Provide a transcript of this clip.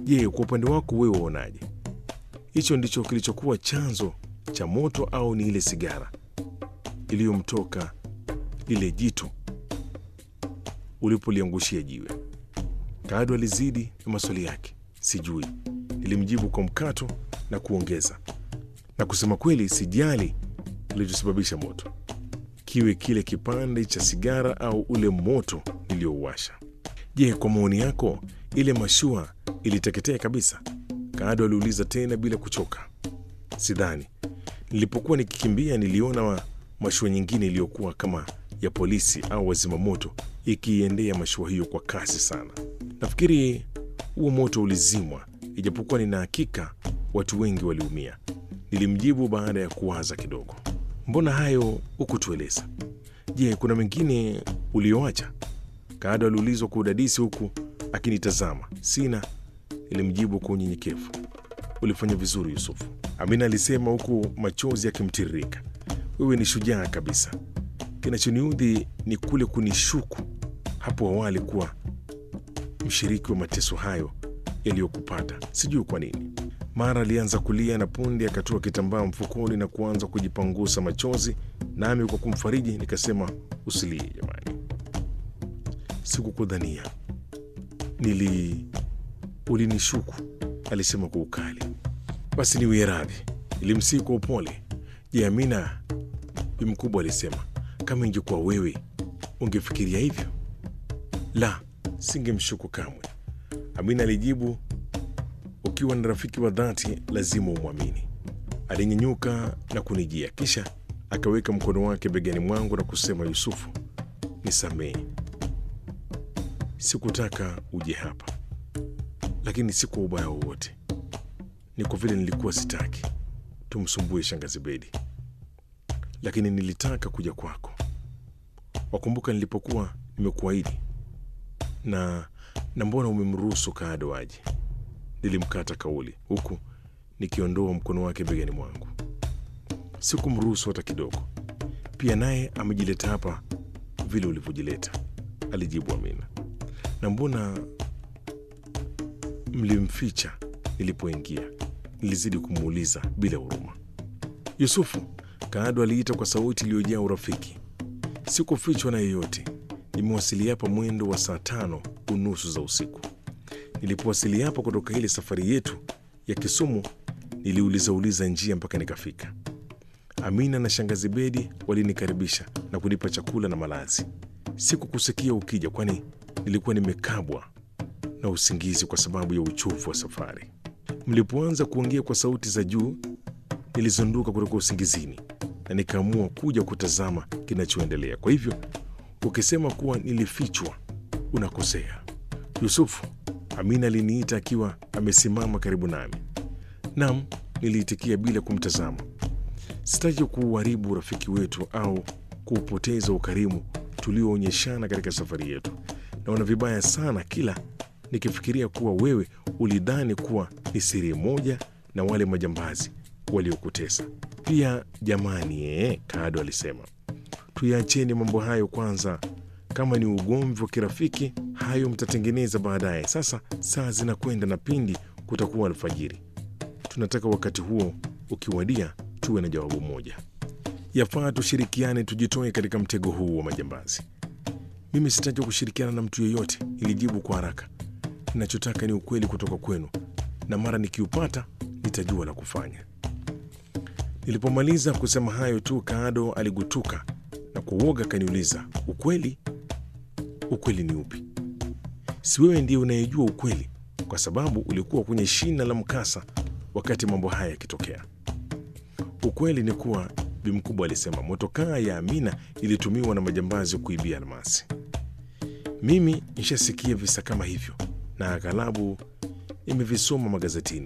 Je, kwa upande wako wewe waonaje? Hicho ndicho kilichokuwa chanzo cha moto au ni ile sigara iliyomtoka lile jito ulipoliangushia jiwe? Kaado alizidi na maswali yake. Sijui, nilimjibu kwa mkato na kuongeza, na kusema kweli, sijali kilichosababisha moto, kiwe kile kipande cha sigara au ule moto niliyouwasha. Je, kwa maoni yako ile mashua iliteketea kabisa? Kaado aliuliza tena bila kuchoka. Sidhani. Nilipokuwa nikikimbia niliona wa mashua nyingine iliyokuwa kama ya polisi au wazimamoto ikiiendea mashua hiyo kwa kasi sana. Nafikiri huo moto ulizimwa, ijapokuwa nina hakika watu wengi waliumia, nilimjibu baada ya kuwaza kidogo. Mbona hayo hukutueleza? Je, kuna mengine ulioacha? Kaado aliulizwa kwa udadisi huku akinitazama. Sina, nilimjibu kwa unyenyekevu. Ulifanya vizuri Yusufu, Amina alisema huku machozi yakimtiririka. Wewe ni shujaa kabisa. Kinachoniudhi ni kule kunishuku hapo awali kuwa mshiriki wa mateso hayo yaliyokupata. Sijui kwa nini. Mara alianza kulia na punde akatoa kitambaa mfukoni na kuanza kujipangusa machozi, nami kwa kumfariji nikasema, usilie jamani, sikukudhania, nili ulinishuku, alisema kwa ukali. Basi niwie radhi, nilimsihi kwa upole. Je, Amina? Bi mkubwa alisema, kama ingekuwa wewe ungefikiria hivyo? La, singemshuku kamwe, Amina alijibu. Ukiwa na rafiki wa dhati lazima umwamini. Alinyenyuka na kunijia, kisha akaweka mkono wake begani mwangu na kusema, Yusufu, nisamehe, sikutaka uje hapa, lakini si kwa ubaya wowote, ni kwa vile nilikuwa sitaki tumsumbue shangazi Bedi, lakini nilitaka kuja kwako. Wakumbuka nilipokuwa nimekuahidi na na mbona umemruhusu Kaado aje? Nilimkata kauli huku nikiondoa mkono wake begani mwangu. Sikumruhusu hata kidogo. Pia naye amejileta hapa vile ulivyojileta, alijibu Amina. Na mbona mlimficha nilipoingia? Nilizidi kumuuliza bila huruma. Yusufu, Kaado aliita kwa sauti iliyojaa urafiki. Sikufichwa na yeyote. Nimewasili hapa mwendo wa saa tano unusu za usiku. Nilipowasili hapa kutoka ile safari yetu ya Kisumu, niliulizauliza njia mpaka nikafika. Amina na shangazi Bedi walinikaribisha na kunipa chakula na malazi. Sikukusikia ukija, kwani nilikuwa nimekabwa na usingizi kwa sababu ya uchovu wa safari. Mlipoanza kuongea kwa sauti za juu, nilizunduka kutoka usingizini na nikaamua kuja kutazama kinachoendelea. Kwa hivyo ukisema kuwa nilifichwa, unakosea Yusufu. Amina aliniita akiwa amesimama karibu nami. Nam, niliitikia bila kumtazama. Sitaki kuuharibu urafiki wetu au kuupoteza ukarimu tulioonyeshana katika safari yetu. Naona vibaya sana kila nikifikiria kuwa wewe ulidhani kuwa ni siri moja na wale majambazi waliokutesa. Pia jamani, ee, Kaado alisema tuyaacheni mambo hayo kwanza. Kama ni ugomvi wa kirafiki, hayo mtatengeneza baadaye. Sasa saa zinakwenda na pindi kutakuwa alfajiri. Tunataka wakati huo ukiwadia, tuwe na jawabu moja. Yafaa tushirikiane, tujitoe katika mtego huu wa majambazi. Mimi sitaki kushirikiana na mtu yeyote, nilijibu kwa haraka. Ninachotaka ni ukweli kutoka kwenu, na mara nikiupata nitajua la kufanya. Nilipomaliza kusema hayo tu, Kaado aligutuka na kwa uoga akaniuliza, ukweli? Ukweli ni upi? Si wewe ndiye unayejua ukweli, kwa sababu ulikuwa kwenye shina la mkasa wakati mambo haya yakitokea. Ukweli ni kuwa, Bi Mkubwa alisema, motokaa ya Amina ilitumiwa na majambazi kuibia almasi. Mimi nishasikia visa kama hivyo na aghalabu nimevisoma magazetini.